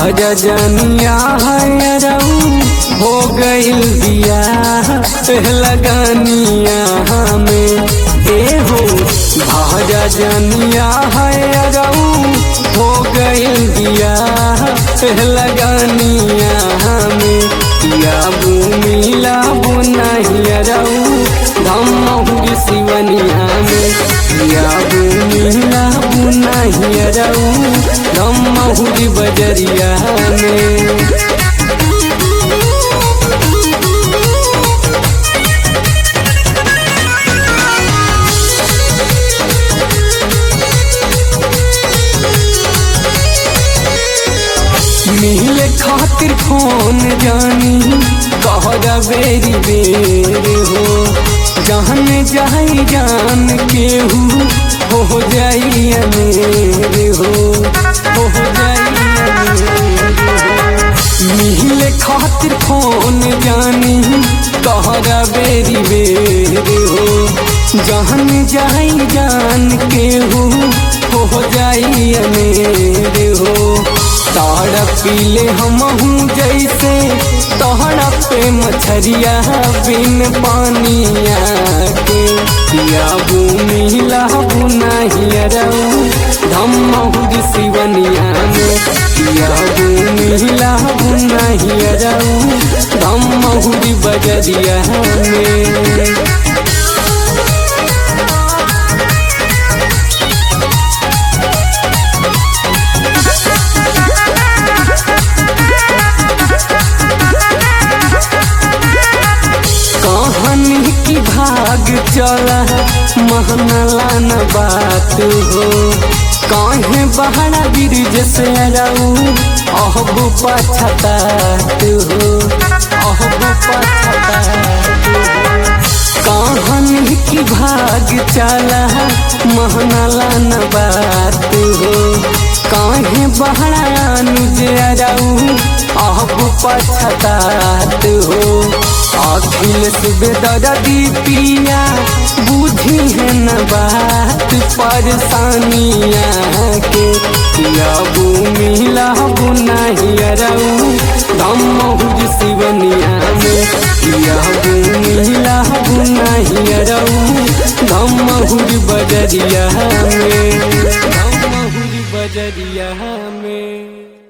भाजा जनिया है रऊ हो गइल दिया लगानिया हमें ए हो भाजा जनिया है रऊ हो गइल दिया लगानिया हमें या भूमिला बुनाहिया रऊ धम्म शिवनिया में या भूमिला बुनाहिया रऊ धम्म बजरिया में मिले खातिर फोन जानी कहरा बेरी बेर हो जान जाई जान केहू हो जाई अमेर हो हो जाई अमेर हो मिले खातिर फोन जानी कहरा बेरी बेर हो जान जाई जान केहू हो जाई अमेर हो ताड़ा पीले हमहू जैसे तोहरा पे मछरिया बिन पानिया के पिया भूमिला बुनाहिया रऊ धम्महू शिवनिया में पिया भूमिला बुनाहिया रऊ धम्महू बजरिया में कहानी की भाग चला महनला न बात हो काहे बहरा गिरज से रहू अहब पछतात हो अहब पछतात कहानी की भाग चला महनला न बात हो काहे बहरा अनुज रहू अहब पछतात हो अखिल सुबेदर दीपिया बुझी है न बात परेशानिया के या भूमिला बुनाहिया रऊ धम्महुज शिवनिया में या भूमिला बुनाहिया रऊ धम्महुज बजरिया में धम्महुज बजरिया में